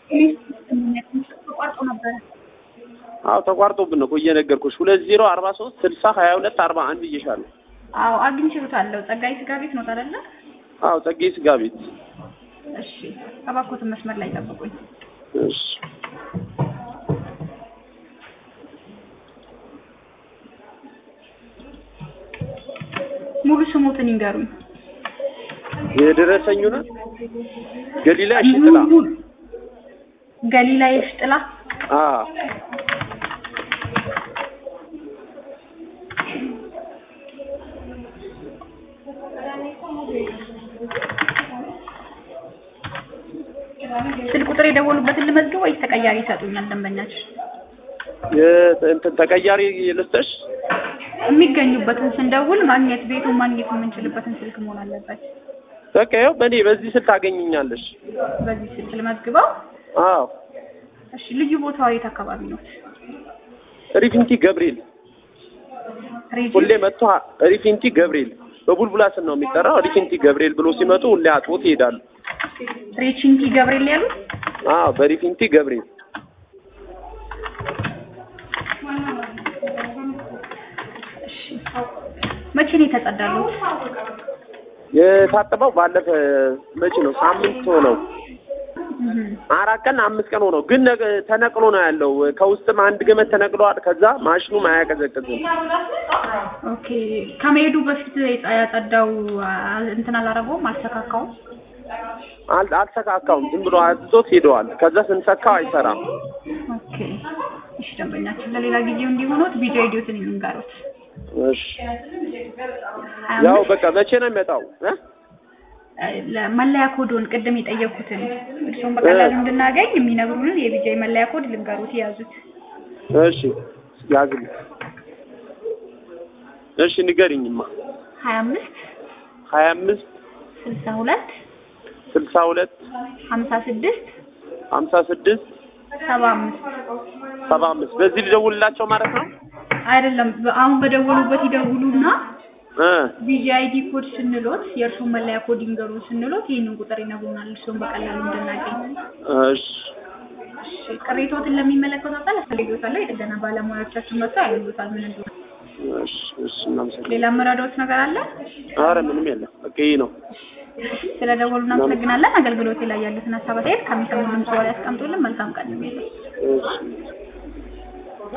ተቋርጦ ነበረ። አዎ ተቋርጦብን ነው እኮ እየነገርኩሽ። ሁለት ዜሮ አርባ ሶስት ስልሳ ሀያ ሁለት አርባ አንድ ብዬሻለሁ። አዎ አግኝቼዎታለሁ። ጸጋዬ ስጋ ቤት ነው አይደለ? አዎ ጸጌ ስጋ ቤት። እሺ እባክዎትን መስመር ላይ ጠብቁኝ። እሺ ሙሉ ስሙትን ይንገሩኝ። የደረሰኙ ነው ገሊላ ሽጥላ። ገሊላ የሽጥላ አዎ ስልክ ቁጥር የደወሉበትን ልመዝግብ ወይስ ተቀያሪ ይሰጡኛል ደንበኛችን? እንትን ተቀያሪ ልስጥሽ? የሚገኙበትን ስንደውል ማግኘት ቤቱን ማግኘት የምንችልበትን ስልክ መሆን አለበት። በቃ ይኸው በእኔ በዚህ ስልክ ታገኝኛለሽ። በዚህ ስልክ ልመዝግበው። አዎ እሺ ልዩ ቦታው የት አካባቢ ነው? ሪፊንቲ ገብርኤል ሁሌ መጥቶ ሪፊንቲ ገብርኤል በቡልቡላ ስም ነው የሚጠራው። ሪፊንቲ ገብርኤል ብሎ ሲመጡ ሁሌ አጥቦት ይሄዳሉ። ሬቺንቲ ገብርኤል ያሉት? አዎ በሪፊንቲ ገብርኤል እሺ መቼ ነው የተጸዳሉት? የታጠበው ባለፈ መቼ ነው? ሳምንት ሆነው አራት ቀን አምስት ቀን ሆነው፣ ግን ነገ ተነቅሎ ነው ያለው። ከውስጥም አንድ ገመድ ተነቅሏል። ከዛ ማሽኑም አያቀዘቅዝም። ኦኬ ከመሄዱ በፊት ያጸዳው እንትን አላረገውም፣ አልተካካውም። አል አልተካካውም። ዝም ብሎ አዝዞት ሄደዋል። ከዛ ስንሰካው አይሰራም። ኦኬ እሺ ደንበኛችን ለሌላ ጊዜው እንዲሆኑት ቪዲዮ ኤዲዮትን የሚንጋሩት እሺ ያው በቃ መቼ ነው የሚመጣው እ መለያ ኮዶን ቅድም የጠየኩትን እርስዎም በቀላሉ እንድናገኝ የሚነግሩንን የቢጃይ መለያ ኮድ ልንገሩት የያዙት። እሺ ያዝልኝ። እሺ ንገሪኝማ። ሀያ አምስት ሀያ አምስት ስልሳ ሁለት ስልሳ ሁለት ሀምሳ ስድስት ሀምሳ ስድስት ሰባ አምስት ሰባ አምስት በዚህ ልደውልላቸው ማለት ነው? አይደለም አሁን በደወሉበት ይደውሉና እ ቢጂአይዲ ኮድ ስንሎት የእርስዎን መለያ ኮድ ይንገሩ ስንሎት ይህንን ቁጥር ይነግሩናል። እርስዎን በቀላሉ እንድናገኝ። እሺ እሺ ቅሬታዎትን ለሚመለከተው አካል አስተላልፎታለሁ። የጥገና ባለሙያዎቻችን መጥተው ያዩታል ምን እንደሆነ። እሺ እሺ እናመሰግናለን። ሌላ መረዳዎት ነገር አለ? ኧረ ምንም የለም። በቃ ይሄ ነው። ስለደወሉ እናመሰግናለን። አገልግሎቴ ላይ ያሉትን ሀሳብ አስተያየት ከሚሰሙ ድምጽ ላይ ያስቀምጡልን። መልካም ቀን ነው። እሺ